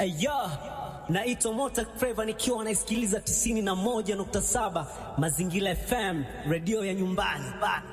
Aya, naitwa Mota Flava nikiwa naisikiliza 91.7 Mazingira FM, redio ya nyumbani bana.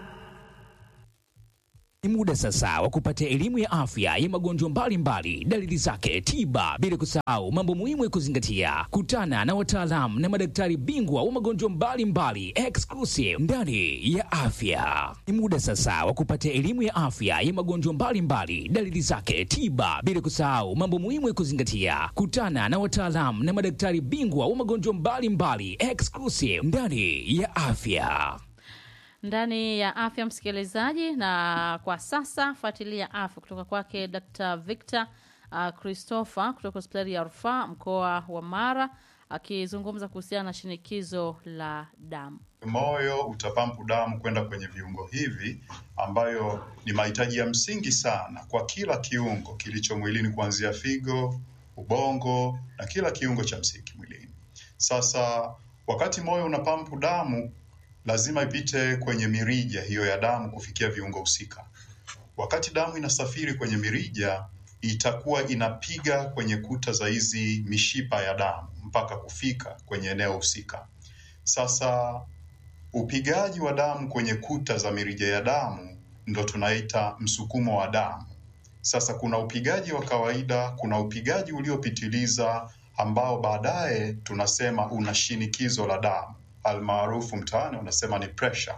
Ni muda sasa wa kupata elimu ya afya ya magonjwa mbalimbali, dalili zake, tiba, bila kusahau mambo muhimu ya kuzingatia. Kutana na wataalamu na madaktari bingwa wa magonjwa mbalimbali exclusive ndani ya afya. Ni muda sasa wa kupata elimu ya afya ya magonjwa mbalimbali, dalili zake, tiba, bila kusahau mambo muhimu ya kuzingatia. Kutana na wataalamu na madaktari bingwa wa magonjwa mbalimbali exclusive ndani ya afya ndani ya afya msikilizaji, na kwa sasa fuatilia afya kutoka kwake Dr. Victor uh, Christopher kutoka hospitali ya rufaa mkoa wa Mara akizungumza kuhusiana na shinikizo la damu. Moyo utapampu damu kwenda kwenye viungo hivi ambayo ni mahitaji ya msingi sana kwa kila kiungo kilicho mwilini kuanzia figo, ubongo na kila kiungo cha msingi mwilini. Sasa wakati moyo unapampu damu lazima ipite kwenye mirija hiyo ya damu kufikia viungo husika. Wakati damu inasafiri kwenye mirija, itakuwa inapiga kwenye kuta za hizi mishipa ya damu mpaka kufika kwenye eneo husika. Sasa upigaji wa damu kwenye kuta za mirija ya damu ndo tunaita msukumo wa damu. Sasa kuna upigaji wa kawaida, kuna upigaji uliopitiliza ambao baadaye tunasema una shinikizo la damu almaarufu mtaani unasema ni pressure.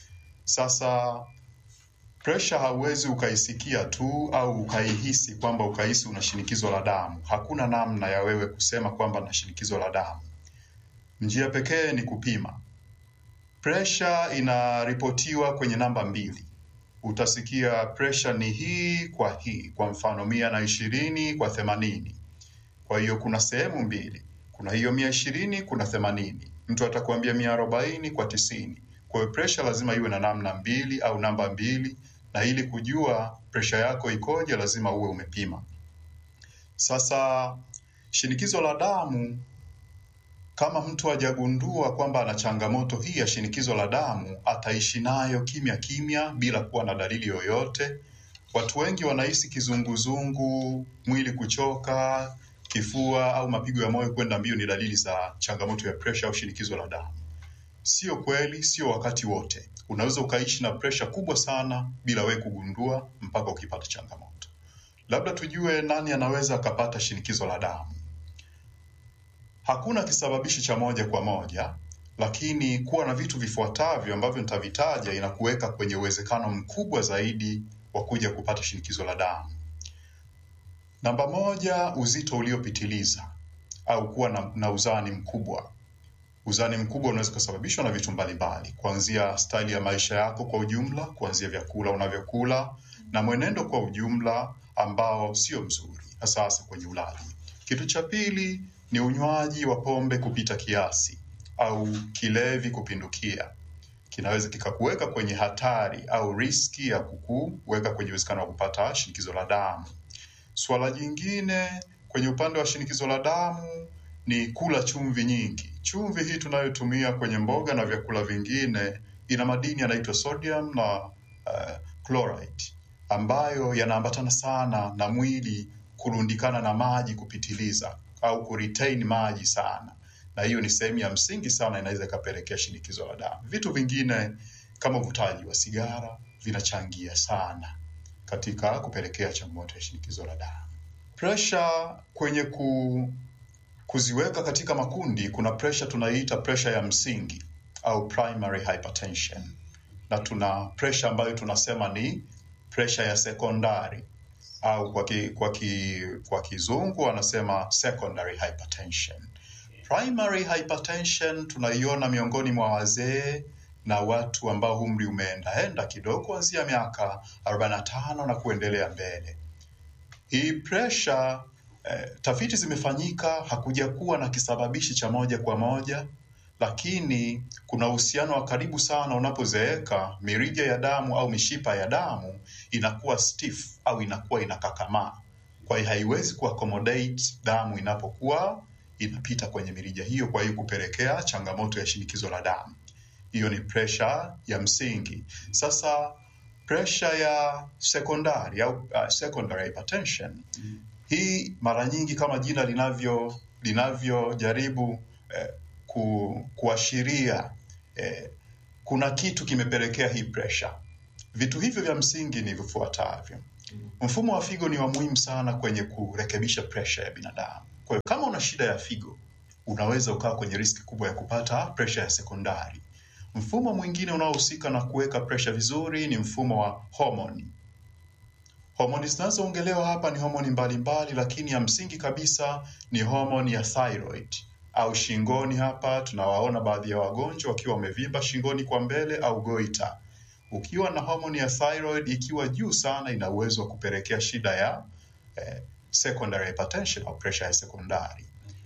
Sasa pressure hauwezi ukaisikia tu au ukaihisi kwamba ukahisi una shinikizo la damu. Hakuna namna ya wewe kusema kwamba na shinikizo la damu. Njia pekee ni kupima. Pressure inaripotiwa kwenye namba mbili. Utasikia pressure ni hii kwa hii, kwa mfano mia na ishirini kwa themanini. Kwa hiyo kuna sehemu mbili, kuna hiyo mia ishirini, kuna themanini mtu atakuambia mia arobaini kwa tisini. Kwa hiyo presha lazima iwe na namna mbili au namba mbili, na ili kujua presha yako ikoje, lazima uwe umepima. Sasa shinikizo la damu, kama mtu hajagundua kwamba ana changamoto hii ya shinikizo la damu, ataishi nayo kimya kimya bila kuwa na dalili yoyote. Watu wengi wanahisi kizunguzungu, mwili kuchoka, kifua au mapigo ya moyo kwenda mbio ni dalili za changamoto ya presha au shinikizo la damu. Sio kweli, sio wakati wote. Unaweza ukaishi na presha kubwa sana bila wewe kugundua mpaka ukipata changamoto. Labda tujue nani anaweza akapata shinikizo la damu. Hakuna kisababishi cha moja kwa moja, lakini kuwa na vitu vifuatavyo ambavyo nitavitaja inakuweka kwenye uwezekano mkubwa zaidi wa kuja kupata shinikizo la damu. Namba moja, uzito uliopitiliza au kuwa na, na uzani mkubwa. Uzani mkubwa unaweza kusababishwa na vitu mbalimbali, kuanzia staili ya maisha yako kwa ujumla, kuanzia vyakula unavyokula na mwenendo kwa ujumla ambao sio mzuri, hasa hasa kwenye ulaji. Kitu cha pili ni unywaji wa pombe kupita kiasi au kilevi kupindukia. Kinaweza kikakuweka kwenye hatari au riski ya kukuweka kwenye uwezekano wa kupata shinikizo la damu. Swala jingine kwenye upande wa shinikizo la damu ni kula chumvi nyingi. Chumvi hii tunayotumia kwenye mboga na vyakula vingine ina madini yanaitwa sodium na uh, chloride ambayo yanaambatana sana na mwili kurundikana na maji kupitiliza au kuretain maji sana, na hiyo ni sehemu ya msingi sana, inaweza ikapelekea shinikizo la damu. Vitu vingine kama uvutaji wa sigara vinachangia sana katika kupelekea changamoto ya shinikizo la damu. Presha kwenye ku, kuziweka katika makundi, kuna presha tunaiita presha ya msingi au primary hypertension, na tuna presha ambayo tunasema ni presha ya sekondari au kwa, ki, kwa, ki, kwa kizungu wanasema secondary hypertension. Primary hypertension tunaiona miongoni mwa wazee na watu ambao umri umeendaenda kidogo kuanzia miaka 45 na kuendelea mbele. Hii presha eh, tafiti zimefanyika, hakuja kuwa na kisababishi cha moja kwa moja, lakini kuna uhusiano wa karibu sana. Unapozeeka, mirija ya damu au mishipa ya damu inakuwa stiff au inakuwa inakakamaa, kwa hiyo haiwezi kuaccommodate damu inapokuwa inapita kwenye mirija hiyo, kwa hiyo kupelekea changamoto ya shinikizo la damu. Hiyo ni presha ya msingi. Sasa presha ya sekondari au uh, secondary hypertension Hii mara nyingi kama jina linavyo linavyojaribu eh, ku, kuashiria eh, kuna kitu kimepelekea hii pressure. Vitu hivyo vya msingi ni vifuatavyo. Mfumo wa figo ni wa muhimu sana kwenye kurekebisha pressure ya binadamu. Kwa hiyo kama una shida ya figo, unaweza ukawa kwenye riski kubwa ya kupata pressure ya sekondari. Mfumo mwingine unaohusika na kuweka pressure vizuri ni mfumo wa homoni. Homoni zinazoongelewa hapa ni homoni mbalimbali, lakini ya msingi kabisa ni homoni ya thyroid au shingoni. Hapa tunawaona baadhi ya wagonjwa wakiwa wamevimba shingoni kwa mbele au goita. Ukiwa na homoni ya thyroid ikiwa juu sana, ina uwezo wa kupelekea shida ya eh, secondary hypertension au pressure ya sekondari.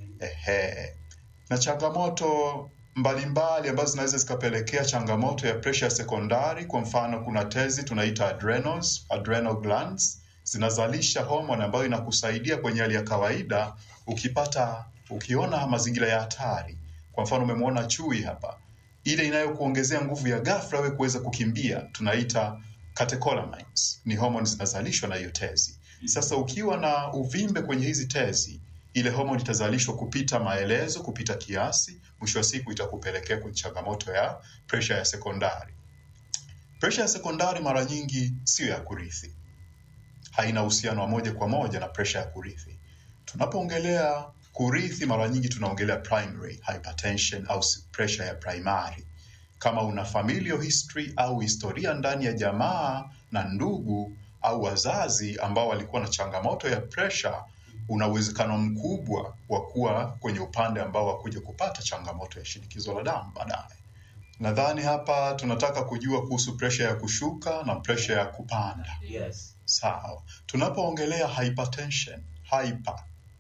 Ehe. Na changamoto mbalimbali ambazo zinaweza zikapelekea changamoto ya pressure ya sekondari. Kwa mfano, kuna tezi tunaita adrenals, adrenal glands zinazalisha hormone ambayo inakusaidia kwenye hali ya kawaida. Ukipata ukiona mazingira ya hatari, kwa mfano umemwona chui hapa, ile inayokuongezea nguvu ya ghafla wewe kuweza kukimbia tunaita catecholamines, ni hormone zinazalishwa na hiyo tezi. Sasa ukiwa na uvimbe kwenye hizi tezi, ile homoni itazalishwa kupita maelezo, kupita kiasi, mwisho wa siku itakupelekea kwenye changamoto ya pressure ya sekondari. Pressure ya sekondari mara nyingi siyo ya kurithi, haina uhusiano wa moja kwa moja na pressure ya kurithi. Tunapoongelea kurithi, mara nyingi tunaongelea primary hypertension au pressure ya primary. Kama una familial history au historia ndani ya jamaa na ndugu au wazazi ambao walikuwa na changamoto ya pressure, una uwezekano mkubwa wa kuwa kwenye upande ambao wakuja kupata changamoto ya shinikizo la damu baadaye. Nadhani hapa tunataka kujua kuhusu pressure ya kushuka na pressure ya kupanda. Yes. Sawa. Tunapoongelea hypertension, hyper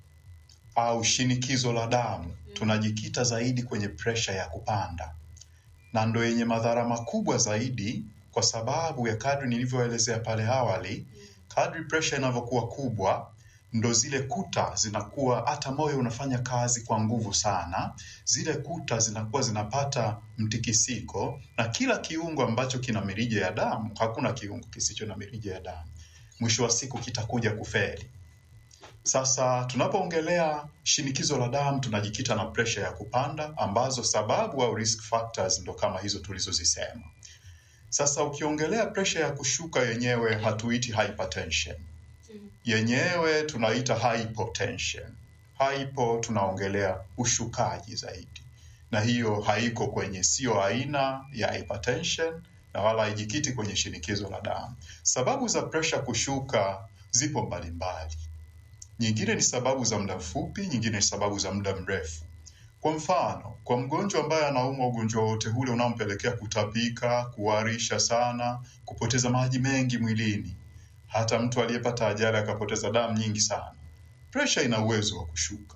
au shinikizo la damu, tunajikita zaidi kwenye pressure ya kupanda, na ndo yenye madhara makubwa zaidi, kwa sababu ya kadri nilivyoelezea pale awali, kadri pressure inavyokuwa kubwa ndo zile kuta zinakuwa, hata moyo unafanya kazi kwa nguvu sana, zile kuta zinakuwa zinapata mtikisiko, na kila kiungo ambacho kina mirija ya damu, hakuna kiungo kisicho na mirija ya damu, mwisho wa siku kitakuja kufeli. Sasa tunapoongelea shinikizo la damu tunajikita na pressure ya kupanda, ambazo sababu au risk factors ndo kama hizo tulizozisema. Sasa ukiongelea pressure ya kushuka yenyewe hatuiti hypertension, yenyewe tunaita hypotension. Hypo tunaongelea ushukaji zaidi, na hiyo haiko kwenye, sio aina ya hypertension na wala haijikiti kwenye shinikizo la damu. Sababu za pressure kushuka zipo mbalimbali. Nyingine ni sababu za muda mfupi, nyingine ni sababu za muda mrefu. Kwa mfano, kwa mgonjwa ambaye anaumwa ugonjwa wote ule unaompelekea kutapika, kuharisha sana, kupoteza maji mengi mwilini, hata mtu aliyepata ajali akapoteza damu nyingi sana, presha ina uwezo wa kushuka.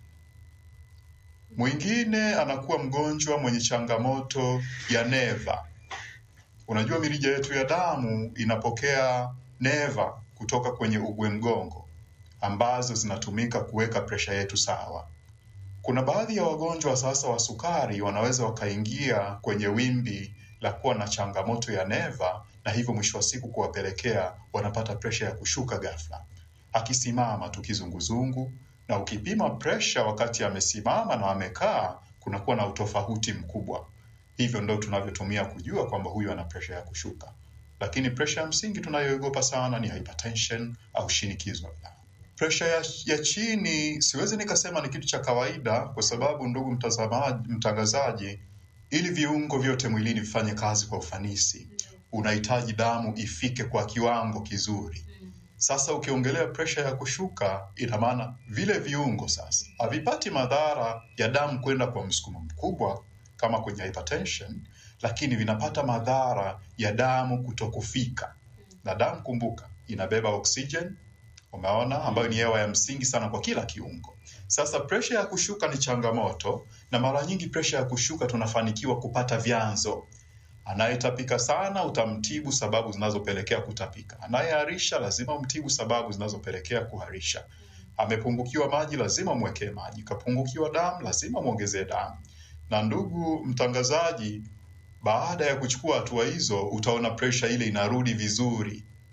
Mwingine anakuwa mgonjwa mwenye changamoto ya neva. Unajua mirija yetu ya damu inapokea neva kutoka kwenye ugwe mgongo ambazo zinatumika kuweka presha yetu sawa. Kuna baadhi ya wagonjwa sasa wa sukari wanaweza wakaingia kwenye wimbi la kuwa na changamoto ya neva, na hivyo mwisho wa siku kuwapelekea wanapata presha ya kushuka ghafla, akisimama tu kizunguzungu, na ukipima presha wakati amesimama na amekaa, kunakuwa na utofauti mkubwa. Hivyo ndo tunavyotumia kujua kwamba huyu ana presha ya kushuka, lakini presha ya msingi tunayoogopa sana ni hypertension au shinikizo la damu. Presha ya, ya chini siwezi nikasema ni kitu cha kawaida, kwa sababu ndugu mtazamaji, mtangazaji, ili viungo vyote mwilini vifanye kazi kwa ufanisi, unahitaji damu ifike kwa kiwango kizuri. Sasa ukiongelea presha ya kushuka, ina maana vile viungo sasa havipati madhara ya damu kwenda kwa msukumo mkubwa kama kwenye hypertension, lakini vinapata madhara ya damu kutokufika. Na damu, kumbuka, inabeba oxygen umeona, ambayo ni hewa ya msingi sana kwa kila kiungo. Sasa presha ya kushuka ni changamoto, na mara nyingi presha ya kushuka tunafanikiwa kupata vyanzo. Anayetapika sana utamtibu sababu zinazopelekea kutapika. Anayeharisha lazima umtibu sababu zinazopelekea kuharisha. Amepungukiwa maji, lazima mwekee maji. Kapungukiwa damu, lazima mwongezee damu. Na ndugu mtangazaji, baada ya kuchukua hatua hizo, utaona presha ile inarudi vizuri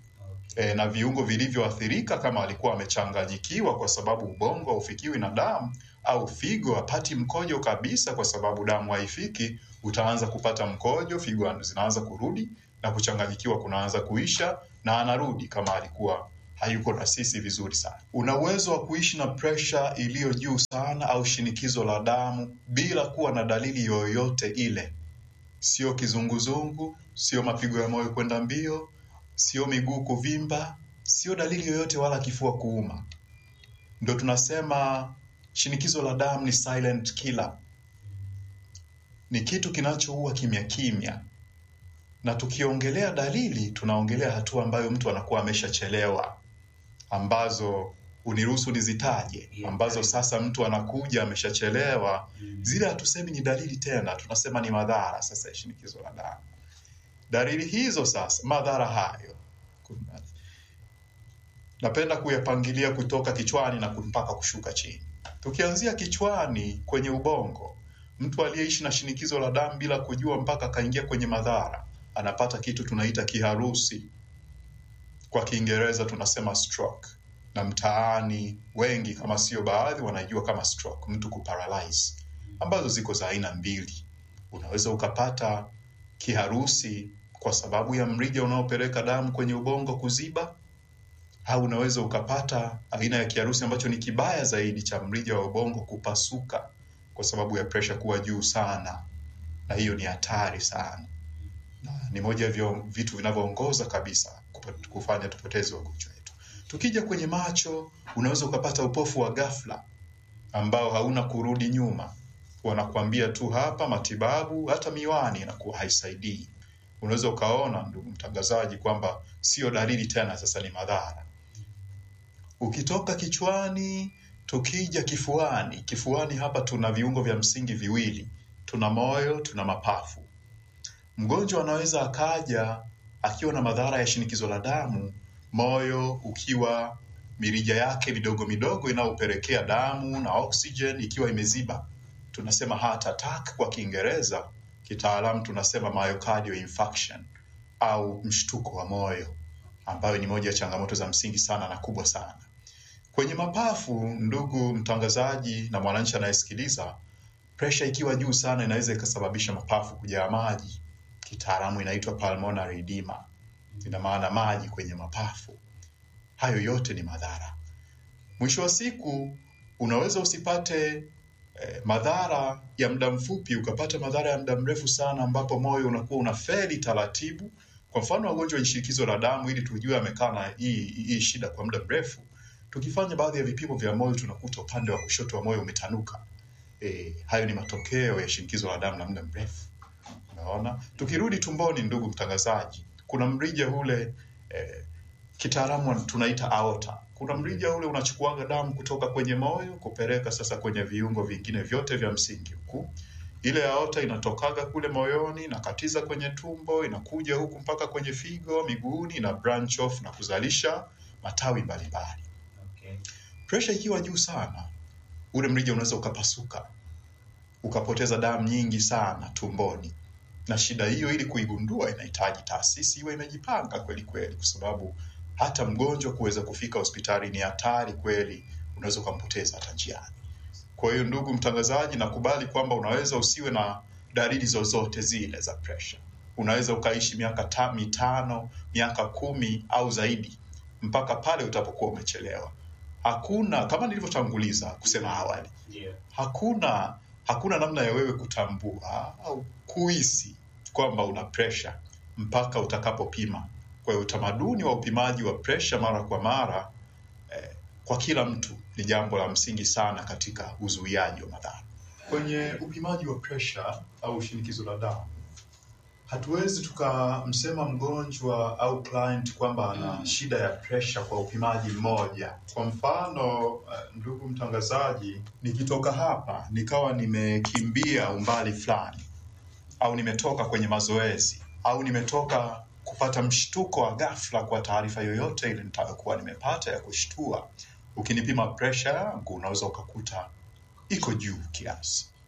e, na viungo vilivyoathirika, kama alikuwa amechanganyikiwa kwa sababu ubongo haufikiwi na damu, au figo hapati mkojo kabisa kwa sababu damu haifiki, utaanza kupata mkojo, figo zinaanza kurudi na kuchanganyikiwa kunaanza kuisha, na anarudi kama alikuwa hayuko na sisi vizuri sana. Una uwezo wa kuishi na presha iliyo juu sana au shinikizo la damu bila kuwa na dalili yoyote ile, sio kizunguzungu, sio mapigo ya moyo kwenda mbio, sio miguu kuvimba, sio dalili yoyote wala kifua kuuma. Ndo tunasema shinikizo la damu ni silent killer, ni kitu kinachoua kimya kimya, na tukiongelea dalili tunaongelea hatua ambayo mtu anakuwa ameshachelewa, ambazo uniruhusu nizitaje, ambazo sasa mtu anakuja ameshachelewa. Zile hatusemi ni dalili tena, tunasema ni madhara sasa ya shinikizo la damu. Dalili hizo sasa, madhara hayo kuna- napenda kuyapangilia kutoka kichwani na mpaka kushuka chini. Tukianzia kichwani kwenye ubongo, mtu aliyeishi na shinikizo la damu bila kujua mpaka akaingia kwenye madhara, anapata kitu tunaita kiharusi, kwa Kiingereza tunasema stroke, na mtaani wengi kama sio baadhi wanajua kama stroke, mtu kuparalyze, ambazo ziko za aina mbili. Unaweza ukapata kiharusi kwa sababu ya mrija unaopeleka damu kwenye ubongo kuziba, au unaweza ukapata aina ya kiharusi ambacho ni kibaya zaidi cha mrija wa ubongo kupasuka kwa sababu ya presha kuwa juu sana, na hiyo ni hatari sana, na ni moja ya vyo- vitu vinavyoongoza kabisa kupo- kufanya tupoteze wagonjwa wetu. Tukija kwenye macho, unaweza ukapata upofu wa ghafla ambao hauna kurudi nyuma. Wanakuambia tu hapa matibabu, hata miwani inakuwa haisaidii. Unaweza ukaona, ndugu mtangazaji, kwamba sio dalili tena, sasa ni madhara. Ukitoka kichwani, tukija kifuani, kifuani hapa tuna viungo vya msingi viwili, tuna moyo, tuna mapafu. Mgonjwa anaweza akaja akiwa na madhara ya shinikizo la damu, moyo ukiwa mirija yake midogo midogo inayopelekea damu na oxygen ikiwa imeziba, tunasema heart attack kwa Kiingereza. Kitaalamu tunasema myocardial infarction au mshtuko wa moyo, ambayo ni moja ya changamoto za msingi sana na kubwa sana. Kwenye mapafu, ndugu mtangazaji na mwananchi anayesikiliza, presha ikiwa juu sana inaweza ikasababisha mapafu kujaa maji. Kitaalamu inaitwa pulmonary edema, ina maana maji kwenye mapafu. Hayo yote ni madhara. Mwisho wa siku unaweza usipate eh, madhara ya muda mfupi, ukapata madhara ya muda mrefu sana, ambapo moyo unakuwa unafeli taratibu. Kwa mfano, wagonjwa wenye shinikizo la damu, ili tujue amekaa na hii hii shida kwa muda mrefu, tukifanya baadhi ya vipimo vya moyo tunakuta upande wa kushoto wa moyo umetanuka. E, hayo ni matokeo ya shinikizo la damu la muda mrefu. Unaona, tukirudi tumboni, ndugu mtangazaji, kuna mrija ule eh, kitaalamu tunaita aorta. Kuna mrija ule unachukuaga damu kutoka kwenye moyo kupeleka sasa kwenye viungo vingine vyote vya msingi huku. Ile aorta inatokaga kule moyoni, inakatiza kwenye tumbo, inakuja huku mpaka kwenye figo, miguuni, ina branch off na kuzalisha matawi mbalimbali. Presha ikiwa juu sana, ule mrija unaweza ukapasuka, ukapoteza damu nyingi sana tumboni na shida hiyo ili kuigundua inahitaji taasisi iwe imejipanga kweli kweli, kwa sababu hata mgonjwa kuweza kufika hospitali ni hatari kweli, unaweza ukampoteza hata njiani. Kwa hiyo, ndugu mtangazaji, nakubali kwamba unaweza usiwe na dalili zozote zile za pressure. Unaweza ukaishi miaka ta, mitano, miaka kumi au zaidi mpaka pale utapokuwa umechelewa. Hakuna kama nilivyotanguliza kusema awali, hakuna hakuna namna ya wewe kutambua au kuhisi kwamba una presha mpaka utakapopima. Kwa hiyo utamaduni wa upimaji wa presha mara kwa mara eh, kwa kila mtu ni jambo la msingi sana katika uzuiaji wa madhara. Kwenye upimaji wa presha au shinikizo la damu, hatuwezi tukamsema mgonjwa au client kwamba ana shida ya presha kwa upimaji mmoja. Kwa mfano, eh, ndugu mtangazaji, nikitoka hapa nikawa nimekimbia umbali fulani au nimetoka kwenye mazoezi au nimetoka kupata mshtuko wa ghafla kwa taarifa yoyote ile nitakayokuwa nimepata ya kushtua, ukinipima presha yangu unaweza ukakuta iko juu kiasi.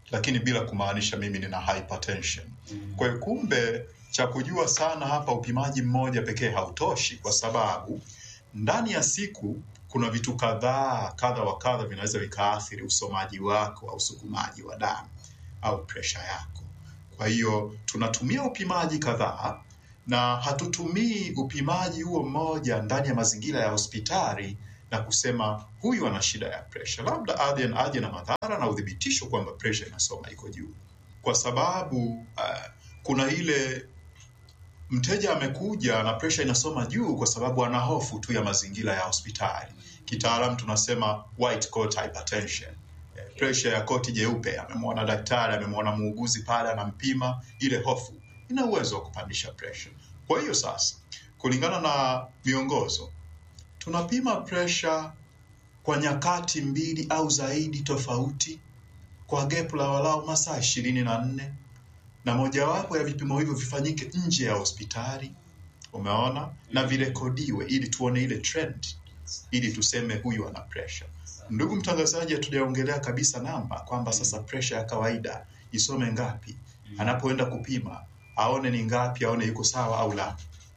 lakini bila kumaanisha mimi nina hypertension. Kwa hiyo kumbe, cha kujua sana hapa, upimaji mmoja pekee hautoshi, kwa sababu ndani ya siku kuna vitu kadhaa kadha wa kadha vinaweza vikaathiri usomaji wako au usukumaji wa damu au presha yako. Kwa hiyo tunatumia upimaji kadhaa na hatutumii upimaji huo mmoja ndani ya mazingira ya hospitali na kusema huyu ana shida ya presha, labda aje aje na madhara na udhibitisho kwamba presha inasoma iko juu, kwa sababu uh, kuna ile mteja amekuja na presha inasoma juu kwa sababu ana hofu tu ya mazingira ya hospitali. Kitaalam tunasema white coat hypertension. Eh, Presha ya koti jeupe, amemwona daktari, amemwona muuguzi pale, anampima, ile hofu ina uwezo wa kupandisha presha. Kwa hiyo sasa, kulingana na miongozo, tunapima presha kwa nyakati mbili au zaidi tofauti kwa gap la walau masaa ishirini na nne na mojawapo ya vipimo hivyo vifanyike nje ya hospitali, umeona, na virekodiwe ili tuone ile trend, ili tuseme huyu ana pressure. Ndugu mtangazaji, hatujaongelea kabisa namba kwamba sasa pressure ya kawaida isome ngapi, anapoenda kupima aone ni ngapi, aone yuko sawa au la.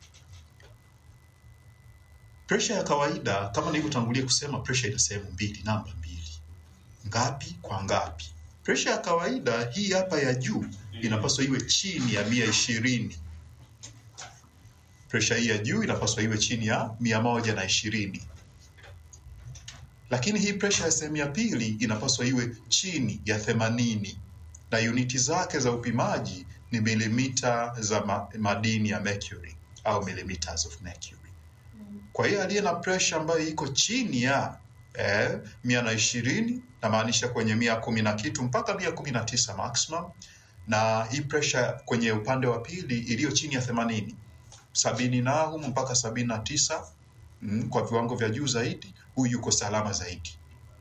Pressure ya kawaida kama nilivyotangulia kusema, pressure ina sehemu mbili, namba mbili, ngapi kwa ngapi. Pressure ya kawaida hii hapa ya juu inapaswa iwe chini ya mia ishirini. Presha hii ya juu inapaswa iwe chini ya mia moja na ishirini, lakini hii presha ya sehemu ya pili inapaswa iwe chini ya themanini na uniti zake za upimaji ni milimita za ma madini ya mercury au millimeters of mercury. Kwa hiyo aliye na presha ambayo iko chini ya eh, mia na ishirini namaanisha kwenye mia kumi na kitu mpaka mia kumi na tisa maximum na hii pressure kwenye upande wa pili iliyo chini ya themanini sabini na humu mpaka sabini na tisa mm, kwa viwango vya juu zaidi, huyu yuko salama zaidi.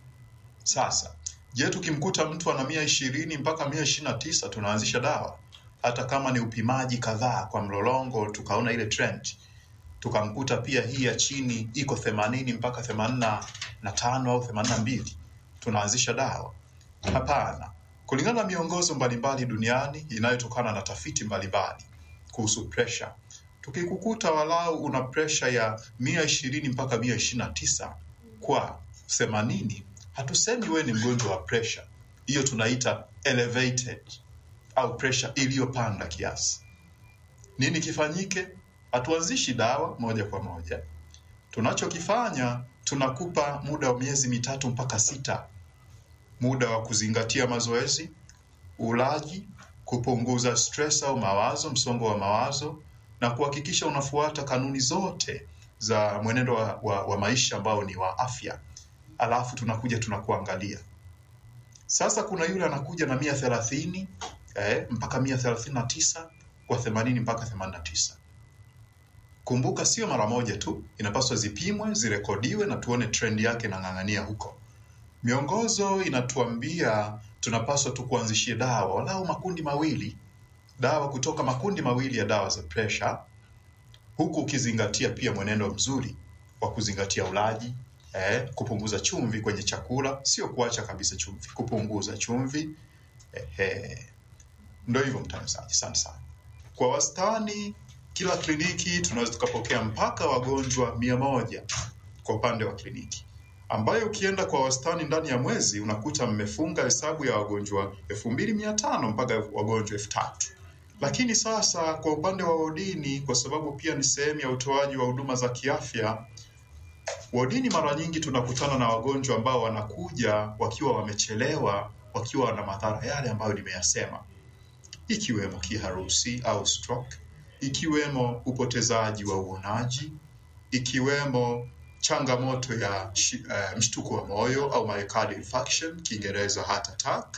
Sasa je, tukimkuta mtu ana mia ishirini mpaka mia ishirini na tisa tunaanzisha dawa, hata kama ni upimaji kadhaa kwa mlolongo, tukaona ile trend, tukamkuta pia hii ya chini iko themanini mpaka themanini na tano au themanini na mbili tunaanzisha dawa? Hapana. Kulingana na miongozo mbalimbali duniani inayotokana na tafiti mbalimbali kuhusu presha, tukikukuta walau una presha ya mia ishirini mpaka mia ishirini na tisa kwa themanini, hatusemi wewe ni mgonjwa wa presha. Hiyo tunaita elevated au presha iliyopanda kiasi. Nini kifanyike? Hatuanzishi dawa moja kwa moja. Tunachokifanya, tunakupa muda wa miezi mitatu mpaka sita muda wa kuzingatia mazoezi, ulaji, kupunguza stress au mawazo, msongo wa mawazo, na kuhakikisha unafuata kanuni zote za mwenendo wa, wa, wa maisha ambao ni wa afya. Alafu tunakuja tunakuangalia sasa. Kuna yule anakuja na mia thelathini eh, mpaka mia thelathini na tisa kwa themanini mpaka themanini na tisa. Kumbuka sio mara moja tu, inapaswa zipimwe, zirekodiwe na tuone trend yake inang'ang'ania huko. Miongozo inatuambia tunapaswa tu kuanzishie dawa walau makundi mawili, dawa kutoka makundi mawili ya dawa za presha, huku ukizingatia pia mwenendo mzuri wa kuzingatia ulaji eh, kupunguza chumvi kwenye chakula, sio kuacha kabisa chumvi, kupunguza chumvi eh, eh. Ndio hivyo mtangazaji, asante sana. Kwa wastani kila kliniki tunaweza tukapokea mpaka wagonjwa mia moja kwa upande wa kliniki ambayo ukienda kwa wastani ndani ya mwezi unakuta mmefunga hesabu ya wagonjwa elfu mbili mia tano mpaka wagonjwa elfu tatu Lakini sasa kwa upande wa wodini, kwa sababu pia ni sehemu ya utoaji wa huduma za kiafya, wodini mara nyingi tunakutana na wagonjwa ambao wanakuja wakiwa wamechelewa, wakiwa na madhara yale ambayo nimeyasema, ikiwemo kiharusi au stroke, ikiwemo upotezaji wa uonaji, ikiwemo changamoto ya uh, mshtuko wa moyo au myocardial infarction, Kiingereza heart attack,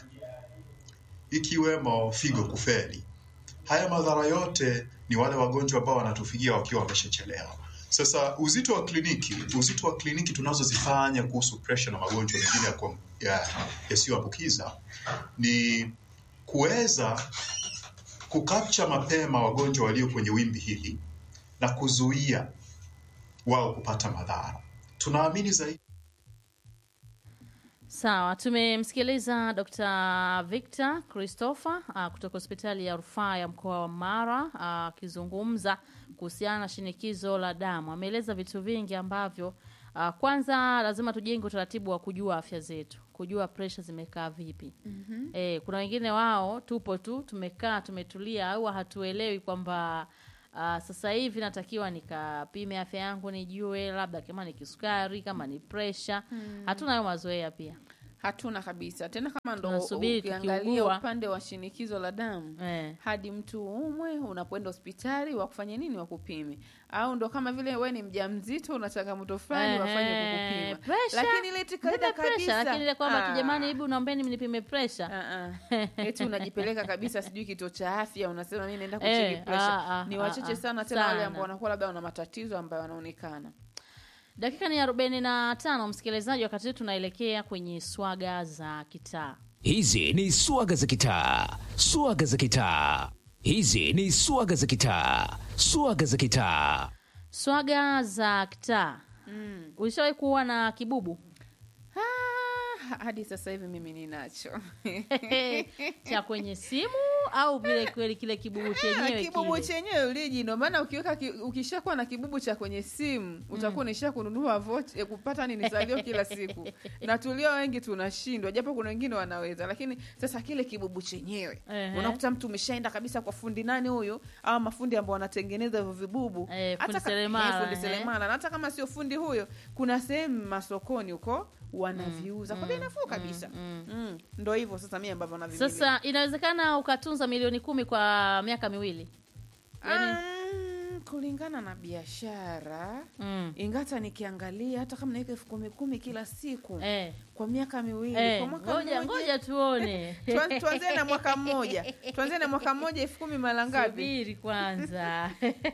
ikiwemo figo kufeli. Haya madhara yote ni wale wagonjwa ambao wanatufikia wakiwa wameshachelewa. Sasa uzito wa kliniki, uzito wa kliniki tunazozifanya kuhusu presha na magonjwa mengine yasiyoambukiza ya, ya ni kuweza kukapcha mapema wagonjwa walio kwenye wimbi hili na kuzuia wao kupata madhara. Tunaamini zaidi Sawa, tumemsikiliza Dr. Victor Christopher uh, kutoka hospitali ya rufaa ya mkoa wa Mara akizungumza kuhusiana na shinikizo la damu. Ameeleza vitu vingi ambavyo uh, kwanza lazima tujenge utaratibu wa kujua afya zetu, kujua presha zimekaa vipi. mm-hmm. E, kuna wengine wao tupo tu tumekaa tumetulia, au hatuelewi kwamba Uh, sasa hivi natakiwa nikapime afya yangu nijue labda kama ni kisukari kama ni presha hatuna hayo mazoea pia hatuna kabisa tena kama ndo Tunasubiri ukiangalia tukiugua. upande wa shinikizo la damu eh. hadi mtu umwe unapoenda hospitali wakufanya nini wakupime au ndo kama vile we ni mja mzito una changamoto fulani Ehe, wafanye kukupima pressure. lakini ile eti kawaida Nipe pressure, kabisa lakini ile kwamba ah, tu jamani hebu naombeni mnipime presha ah, ah. eti unajipeleka kabisa sijui kituo cha afya unasema mi naenda Eh, kucheki pressure ah, ah, ni ah, wachache ah, sana tena wale sana. ambao wanakuwa labda wana matatizo ambayo wanaonekana dakika ni arobaini na tano msikilizaji wakati huu tunaelekea kwenye swaga za kitaa Hizi ni swaga za kitaa, swaga za kitaa. Hizi ni swaga za kitaa, swaga za kitaa. swaga za kitaa mm. ulishawahi kuwa na kibubu ah, hadi sasa hivi mimi ninacho cha kwenye simu au vile kweli kile kibubu chenyewe kibubu kile chenyewe uliji ndo maana ukiweka ki, ukishakuwa na kibubu cha kwenye simu utakuwa unaisha kununua vocha, eh, kupata nini salio kila siku na tulio wengi tunashindwa japo kuna wengine wanaweza lakini sasa kile kibubu chenyewe Ehe. unakuta mtu umeshaenda kabisa kwa fundi nani huyu au mafundi ambao wanatengeneza hivyo vibubu Eh, fundi Hata ka- seremala, eh, fundi ehe. seremala na hata kama sio fundi huyo kuna sehemu masokoni huko wanaviuza kwa bei nafuu kabisa mm, ndo hivyo sasa mi ambavyo navimiliki. sasa inawezekana ukatunza milioni kumi kwa miaka miwili yani- Um, kulingana na biashara mm. ingata nikiangalia hata kama naweka elfu kumi kumi kila siku eh. kwa miaka miwili Eh, kwa mwaka ngoja mmoja ngoja tuone Tuan- tuanzie na mwaka mmoja tuanzie na mwaka mmoja elfu kumi mara ngapi subiri kwanza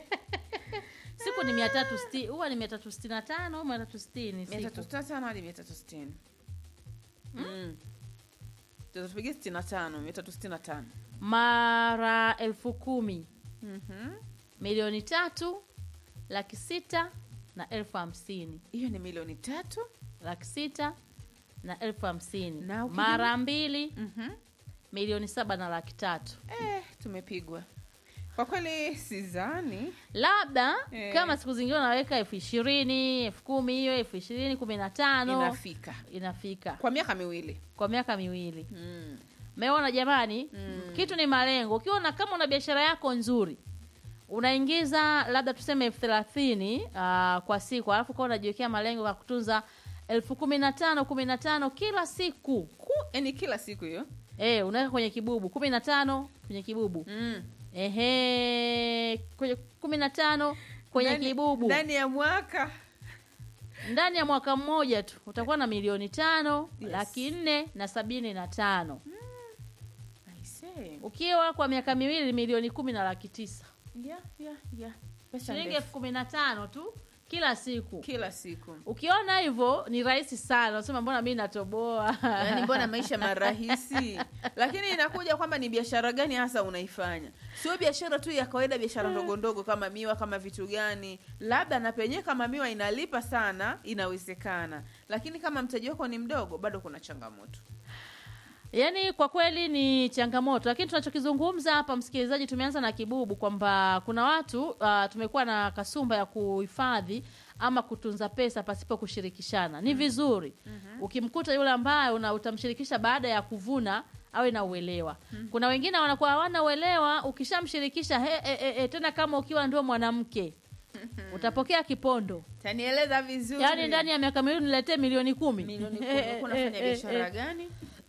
siku ni mia tatu sti huwa ni mia tatu sitini na tano au mia tatu sitini mia tatu siku sitini na tano hadi mia tatu sitini Mm. tutapigia sitini na tano mia tatu sitini na tano mara elfu kumi Mhm. milioni tatu laki sita na elfu hamsini hiyo ni milioni tatu laki sita na elfu hamsini Na ukijum- mara mbili Mhm. milioni saba na laki tatu eh, tumepigwa kwa kweli sizani labda Eh. kama siku zingine unaweka elfu ishirini elfu kumi hiyo elfu ishirini kumi na tano inafika inafika kwa miaka miwili kwa miaka miwili mm. meona jamani Mm. kitu ni malengo ukiona kama una biashara yako nzuri unaingiza labda tuseme elfu thelathini uh, kwa siku alafu kawa unajiwekea malengo ya kutunza elfu kumi na tano kumi na tano kila siku Ku, yani kila siku hiyo e, unaweka kwenye kibubu kumi na tano kwenye kibubu mm. ehe kwenye kumi na tano kwenye Ndani- kibubu ndani ya mwaka ndani ya mwaka mmoja tu utakuwa na milioni tano Yes. laki nne na sabini na tano I say. ukiwa kwa miaka miwili milioni kumi na laki tisa Yeah, yeah, yeah. Pesa shilingi ndefu. elfu kumi na tano tu kila siku kila siku ukiona hivyo ni rahisi sana unasema mbona mi natoboa yaani mbona maisha marahisi lakini inakuja kwamba ni biashara gani hasa unaifanya sio biashara tu ya kawaida biashara ndogo ndogo kama miwa kama vitu gani labda na penyewe kama miwa inalipa sana inawezekana lakini kama mtaji wako ni mdogo bado kuna changamoto yaani kwa kweli ni changamoto lakini tunachokizungumza hapa msikilizaji tumeanza na kibubu kwamba kuna watu uh, tumekuwa na kasumba ya kuhifadhi ama kutunza pesa pasipo kushirikishana ni vizuri ukimkuta yule ambaye una utamshirikisha baada ya kuvuna awe na uelewa kuna wengine wanakuwa hawana uelewa ukishamshirikisha he, he, he, he, tena kama ukiwa ndio mwanamke utapokea kipondo tanieleza vizuri yaani ndani ya miaka miwili niletee milioni kumi milioni kumi Eh, ulikuwa eh, unafanya eh, biashara eh. gani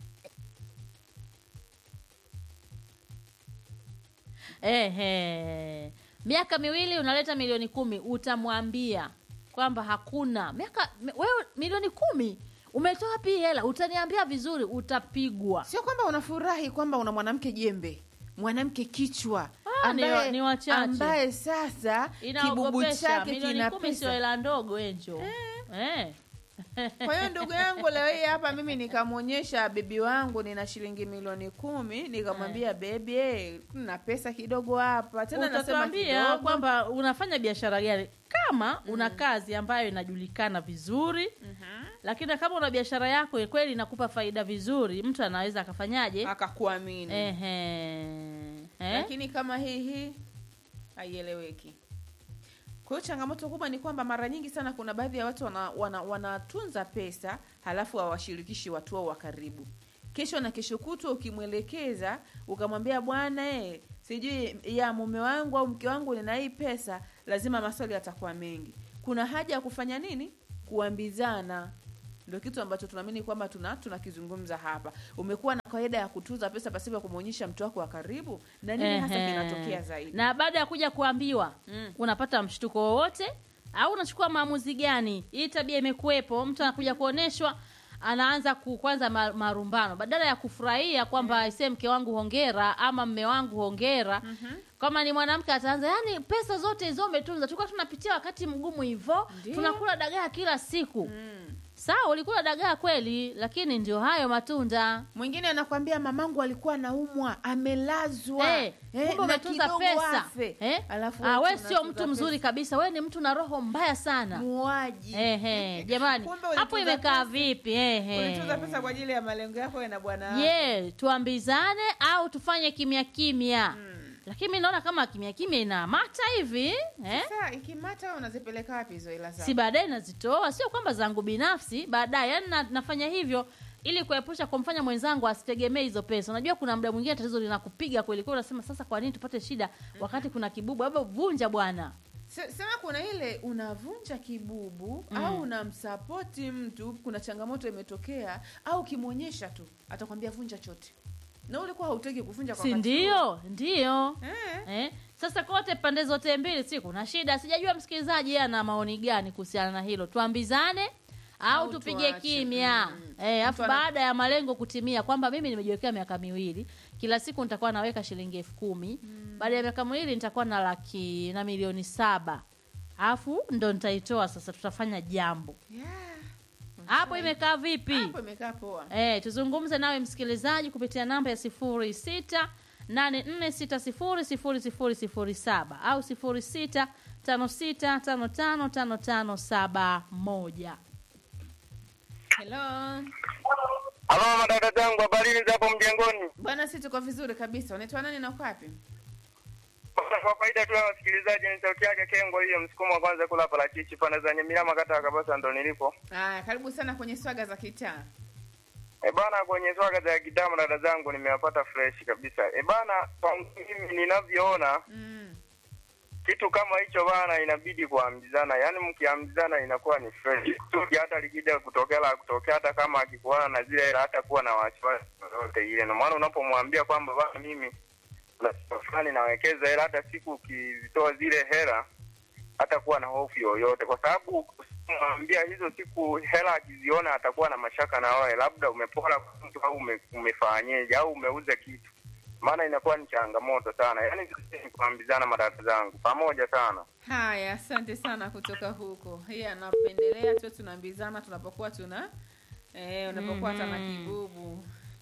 Ehe. miaka miwili unaleta milioni kumi utamwambia kwamba hakuna miaka mi- wewe milioni kumi umetoa wapi hii hela utaniambia vizuri utapigwa sio kwamba unafurahi kwamba una mwanamke jembe mwanamke kichwa Ah, ni wa- ni wachache. ambaye sasa kibubu inaogopesha chake milioni kina kumi sio pesa hela ndogo enjo eh. kwa hiyo ndugu yangu leo hii hapa mimi nikamwonyesha bebi wangu nina shilingi milioni kumi nikamwambia bebi eh, na pesa kidogo hapa tena nasema utatuambia kidogo kwamba unafanya biashara gani kama una kazi ambayo inajulikana vizuri lakini kama una biashara yako kweli inakupa faida vizuri mtu anaweza akafanyaje akakuamini Ehe. Eh? lakini kama hii hii haieleweki kwa hiyo changamoto kubwa ni kwamba mara nyingi sana kuna baadhi ya watu wana, wana, wanatunza pesa halafu hawashirikishi watu wao wa karibu kesho na kesho kutwa ukimwelekeza ukamwambia bwana eh, sijui ya mume wangu au mke wangu nina hii pesa lazima maswali yatakuwa mengi kuna haja ya kufanya nini kuambizana ndio kitu ambacho tunaamini kwamba tuna tunakizungumza hapa umekuwa na kawaida ya kutunza pesa pasipo kumwonyesha mtu wako wa karibu na nini hasa Ehe. kinatokea zaidi na baada ya kuja kuambiwa Mm. unapata mshtuko wowote au unachukua maamuzi gani hii tabia imekuwepo mtu anakuja kuoneshwa anaanza ku- kwanza ma- marumbano badala ya kufurahia kwamba aisee mke wangu hongera ama mme wangu hongera kama ni mwanamke ataanza yani pesa zote hizo umetunza tulikuwa tunapitia wakati mgumu hivyo Ndiyo. tunakula dagaa kila siku mm. sawa ulikula dagaa kweli lakini ndio hayo matunda mwingine anakwambia mamangu alikuwa anaumwa amelazwa Eh, Eh, kumbe na umetunza kidogo pesa afe. eh? Alafu ah, wewe we sio unatunza mtu mzuri pesa. kabisa we ni mtu na roho mbaya sana muaji Ehe, jamani Kumbe hapo ulitunza imekaa pesa. vipi ehe ulitunza pesa kwa ajili ya malengo yako wewe na bwana wako. ye tuambizane au tufanye kimya kimya lakini mi naona kama kimya kimya inamata hivi eh? Sasa ikimata wewe unazipeleka wapi hizo hela zako si baadaye nazitoa sio kwamba zangu binafsi baadaye yani na, nafanya hivyo ili kuepusha kumfanya mwenzangu asitegemee hizo pesa unajua kuna muda mwingine tatizo linakupiga kweli kweli unasema sasa kwa nini tupate shida wakati kuna kibubu labda vunja bwana Se- sema kuna ile unavunja kibubu au unamsapoti mtu kuna changamoto imetokea au ukimwonyesha tu atakwambia vunja chote na ulikuwa hautaki kuvunja kwa si wakati ndio ndio huo. eh. Eh, sasa kote pande zote mbili si kuna shida sijajua msikilizaji yeye ana maoni gani kuhusiana na hilo tuambizane au, Au tupige tuache. kimya Mm. eh, afu Mtu ana- baada ya malengo kutimia kwamba mimi nimejiwekea miaka miwili kila siku nitakuwa naweka shilingi elfu kumi baada ya miaka miwili nitakuwa na laki na milioni saba alafu ndo nitaitoa sasa tutafanya jambo Yeah. hapo imekaa vipi hapo imekaa poa Eh, tuzungumze nawe msikilizaji kupitia namba ya sifuri sita nane nne sita sifuri sifuri sifuri sifuri saba au sifuri sita tano sita tano tano tano tano saba moja. hello Halo madada zangu, habarini za hapo mjengoni? bwana si tuko vizuri kabisa unaitwa nani na uko wapi Kwa faida tu ya wasikilizaji, ni sauti yake Kengo hiyo, msukumo wa kwanza kula parachichi pande za Nyamilama, kata ya Kabasa, ndo nilipo. Aya, karibu sana kwenye swaga za kitaa E bana, kwenye swaga za kidamu dada zangu nimewapata fresh kabisa. E bana, kwa mimi ninavyoona mm. kitu kama hicho bana, inabidi kuambizana, yaani mkiambizana inakuwa ni fresh. Kusudi hata likija kutokea la kutokea, hata kama akikuona na zile hela, hata kuwa na wasiwasi yoyote ile. Ndio maana unapomwambia kwamba bana, mimi kuna siku fulani nawekeza hela, hata siku ukizitoa zile hela, hata kuwa na hofu yoyote, kwa sababu mwambia hizo siku hela akiziona atakuwa na mashaka na wewe, labda umepora kwa mtu au ume, umefanyeje au umeuza kitu, maana inakuwa ni changamoto sana. Yaani ni kuambizana madada zangu pamoja sana. haya asante sana kutoka huko hii anapendelea tu tunaambizana tunapokuwa tuna eh, unapokuwa hata na kibubu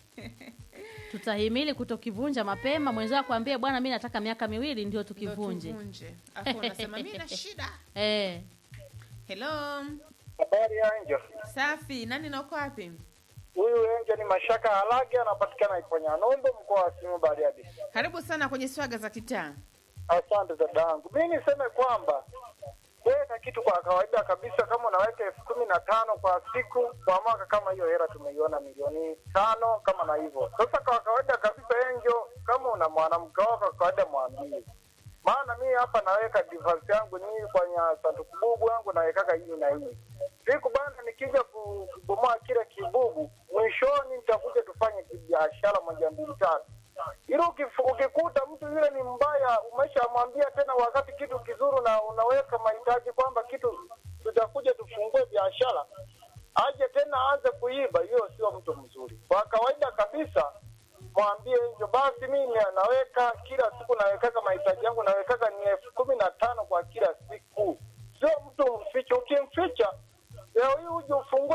Tutahimili kutokivunja mapema, mwenzao akwambie bwana, mi nataka miaka miwili ndio tukivunje. Ndio tuvunje. Afu unasema mi na shida Eh, hello Habari ya Angel. safi nani na uko wapi Huyu Angel ni Mashaka Halage, anapatikana Iponya Nombo, mkoa wa Simiyu Bariadi. karibu sana kwenye swaga za kitaa Asante dadangu. Mi niseme kwamba weka kitu kwa kawaida kabisa, kama unaweka elfu kumi na tano kwa siku kwa mwaka, kama hiyo hela tumeiona milioni tano kama na hivyo. Sasa kwa kawaida kabisa, Enjo, kama una mwanamke wako kwa kawaida mwambie, maana mi hapa naweka divorce yangu ni kwenye sanduku bubu yangu nawekaga hii na hii siku bana, nikija ku- kubomoa kile kibubu, mwishoni nitakuja tufanye kibiashara moja mbili tatu ili ukifu- ukikuta mtu yule ni mbaya, umeshamwambia tena, wakati kitu kizuri na unaweka mahitaji kwamba kitu tutakuja tufungue biashara, aje tena aanze kuiba, hiyo sio mtu mzuri. Kwa kawaida kabisa, mwambie hivyo basi, mimi naweka kila siku, nawekaga mahitaji yangu, nawekaga ni elfu kumi na tano kwa kila siku, sio mtu mfiche. Ukimficha leo hii uje ufungue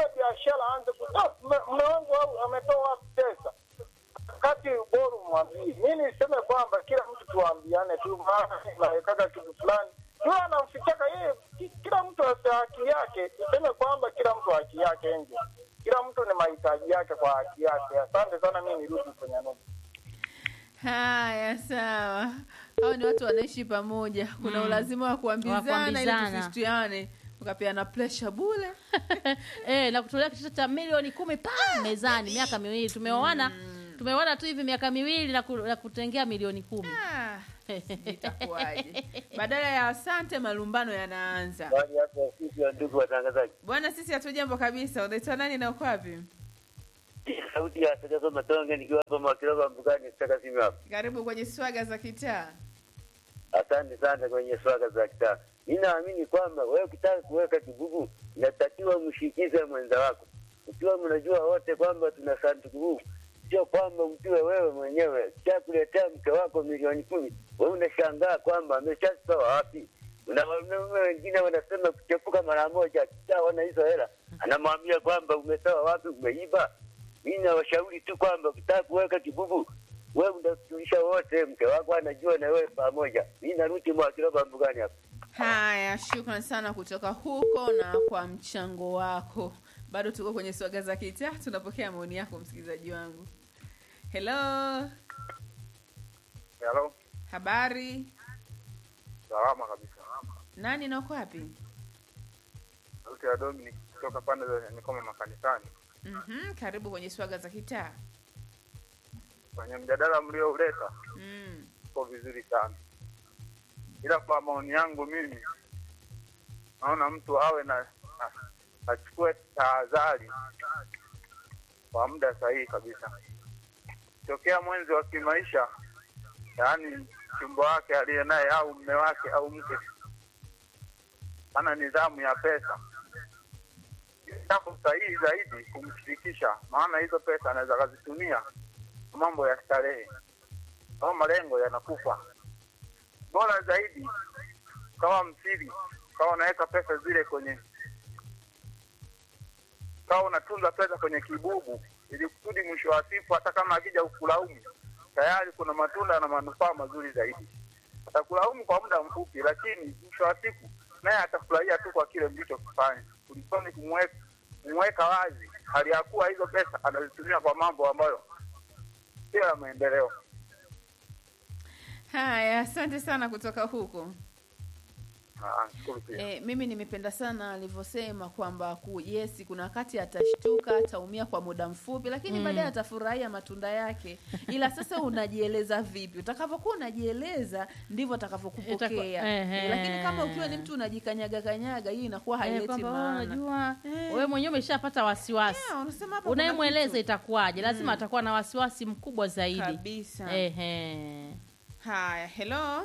tuambiane tu, maana nawekaga kitu fulani huyo anamfichaka yeye. ki- Kila mtu ana haki yake, tuseme kwamba kila mtu haki yake nje, kila mtu ni mahitaji yake kwa haki yake. Asante sana, mimi nirudi kwenye noma. Haya, sawa. Hao ni watu wanaishi pamoja, kuna ulazima wa kuambizana ili kuambizana. tusishtiane, ukapeana pressure bule. eh, na kutolea kitu cha milioni kumi pa mezani miaka miwili tumeoana tumeoana tu hivi miaka miwili na, ku, na kutengea milioni kumi Ah, itakuwaje? Badala ya asante, malumbano yanaanza. Bali hapa ofisi ya ndugu watangazaji, Bwana, sisi hatujambo kabisa. Unaitwa nani na uko wapi? sauti ya Sakazo Matonge nikiwa hapa Makiroba Mbugani, sitaka simu hapa. Karibu kwenye swaga za kitaa. Asante sana kwenye swaga za kitaa. Mi naamini kwamba wewe ukitaka kuweka kibugu inatakiwa mshikize mwenza wako, ukiwa mnajua wote kwamba tuna sanduku huu, sio kwamba mtiwe wewe mwenyewe chakuletea mke wako milioni kumi, wewe unashangaa kwamba ameshatoa wapi. Kuna wanaume wengine wanasema kuchepuka mara moja, akishaona hizo hela anamwambia kwamba umetoa wapi, umeiba. Mi nawashauri tu kwamba ukitaka kuweka kibugu wewe unatulisha wote, mke wako anajua na wewe pamoja. Mi narudi Mwakiroba Mbugani hapa. Haya, shukran sana kutoka huko na kwa mchango wako. Bado tuko kwenye swaga za kitaa, tunapokea maoni yako msikilizaji wangu. Hello, Hello, habari? salama kabisa. Nani na uko wapi? Sauti ya Dominic kutoka pande za Nikoma makanisani. Mhm, karibu kwenye swaga za kitaa. Kwenye mjadala mliouleta Mm. uko vizuri sana, ila kwa maoni yangu mimi naona mtu awe na, na achukue tahadhari kwa muda sahihi kabisa. Tokea mwenzi wa kimaisha, yaani chumba wake aliye naye au mme wake au mke ana nidhamu ya pesa, jambo sahihi zaidi kumshirikisha, maana hizo pesa anaweza akazitumia kwa mambo ya starehe au malengo yanakufa. Bora zaidi kama msiri, kama unaweka pesa zile kwenye, kama unatunza pesa kwenye kibubu, ili kusudi mwisho wa siku, hata kama akija kukulaumu, tayari kuna matunda na manufaa mazuri zaidi. Atakulaumu kwa muda mfupi, lakini mwisho wa siku naye atafurahia tu kwa kile mlichokifanya, kulikoni kumweka kumweka wazi hali ya kuwa hizo pesa anazitumia kwa mambo ambayo sio ya maendeleo. Haya, asante sana kutoka huko. Ah, shukuru pia. E, mimi nimependa sana alivyosema kwamba ku, yes kuna wakati atashtuka ataumia kwa muda mfupi lakini baadaye atafurahia matunda yake ila sasa unajieleza vipi utakavyokuwa unajieleza ndivyo atakavyokupokea Itakuwa- ehe. e, lakini kama ukiwa ni mtu unajikanyaga kanyaga hii inakuwa Eh, haileti kwamba wewe maana unajua Eh. wewe mwenyewe umeshapata wasiwasi Yeah, unasema hapa kuna unayemweleza kitu. itakuwaje lazima atakuwa na wasiwasi mkubwa zaidi kabisa Ehe. haya hello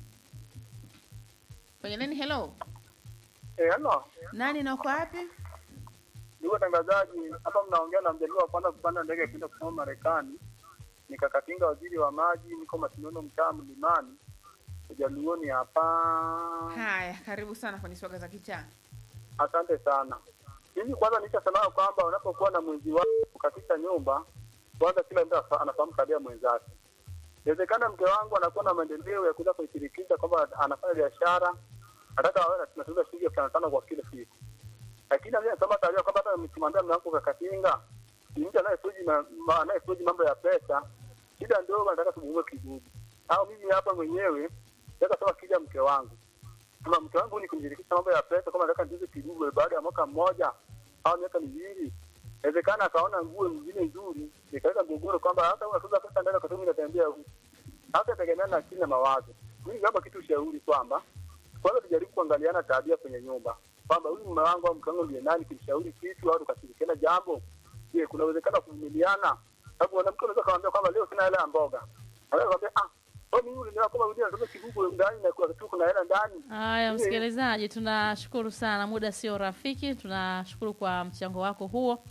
kwenye nini hello Eh, ano, nani na uko wapi ndugu watangazaji, hapa mnaongea na mjaliwa wa kwanza kupanda ndege kwenda kusoma Marekani. Nikakatinga waziri wa maji, niko Masinono, mtaa Mlimani, ujaluoni hapa. haya karibu sana kwenye swaga za kitaa Asante sana. Mimi kwanza nishasema kwamba unapokuwa na mwenzi wako katika nyumba, kwanza kila mtu afa- anafahamu tabia mwenzake. Inawezekana mke wangu anakuwa na maendeleo ya kuweza kuishirikisha kwamba anafanya biashara, nataka awe tunatuza shilingi elfu tano tano kwa kila siku, lakini mimi nasema tabia kwamba hata nikimwambia mume wangu kakatinga, ni mtu anayefuji ma- ma- anayefuji mambo ya pesa, shida ndogo nataka tumuue kibubu, au mimi hapa mwenyewe nataka sema kija mke wangu kama mke wangu ni kumshirikisha mambo ya pesa, kama nataka ndize kidogo baada ya mwaka mmoja au miaka miwili, inawezekana akaona nguo nyingine nzuri, ikaweka mgogoro kwamba hata unatuza pesa ndani kwa sababu inatembea huku. Hata tegemea na akili na mawazo. Mimi kama kitu ushauri kwamba kwanza tujaribu kuangaliana tabia kwenye nyumba, kwamba huyu mume wangu au mke wangu ndiye nani, kimshauri kitu au tukashirikiana jambo. Je, kuna uwezekano wa kuvumiliana? Sababu mwanamke unaweza kumwambia kwamba leo sina hela ya mboga, anaweza kumwambia ah, wewe mimi uliniona kwamba wewe unataka kibubu ndani na kuna tu kuna hela ndani haya msikilizaji tunashukuru sana muda sio rafiki tunashukuru kwa mchango wako huo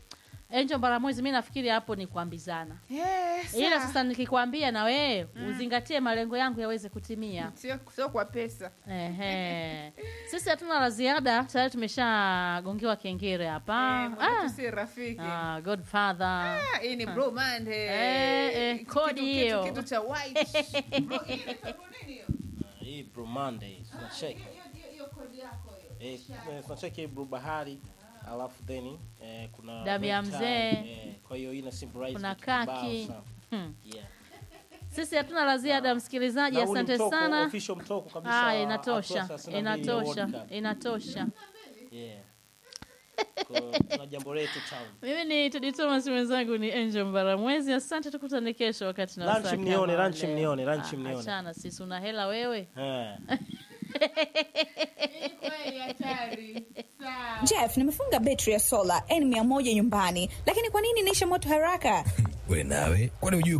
Angel Mbaramwezi, mi nafikiri hapo ni kuambizana, Eh, ila sawa. sasa nikikwambia na wewe uzingatie malengo yangu yaweze kutimia. sio sio kwa pesa Ehe. Sisi hatuna la ziada, tayari tumeshagongewa kengere hapa. Eh, mwanetu ah. si rafiki Ah, Godfather. Ah, hii ni Blue Monday. Eh, eh, Kitu- kodi kitu- hiyo. kitu cha white Bro, hii inaitwa nini hiyo? hii Blue Monday tunacheki eh, eh, tunacheki Blue Bahari alafu then eh, kuna Damu ya red tie, mzee. eh, kwa hiyo ina symbolize Kuna vitu kibao kaki. sana. Hmm. Yeah. Sisi hatuna la ziada, msikilizaji, Na huu ni asante mtoko, sana. official mtoko kabisa Ah, wa inatosha, hatua 32 ya inatosha, World Cup. inatosha. Yeah. Kwa- tuna jambo letu town Mimi ni Tudi Thomas, mwenzangu ni Angel Mbaramwezi. Asante, tukutane kesho wakati na Lunch wasaa mnione, kama lunch leo. mnione, lunch Ah, mnione. Achana sisi, una hela wewe. Eh. Jeff, nimefunga betri ya sola N100 nyumbani, lakini kwa nini inaisha moto haraka? we nawe kwani hujui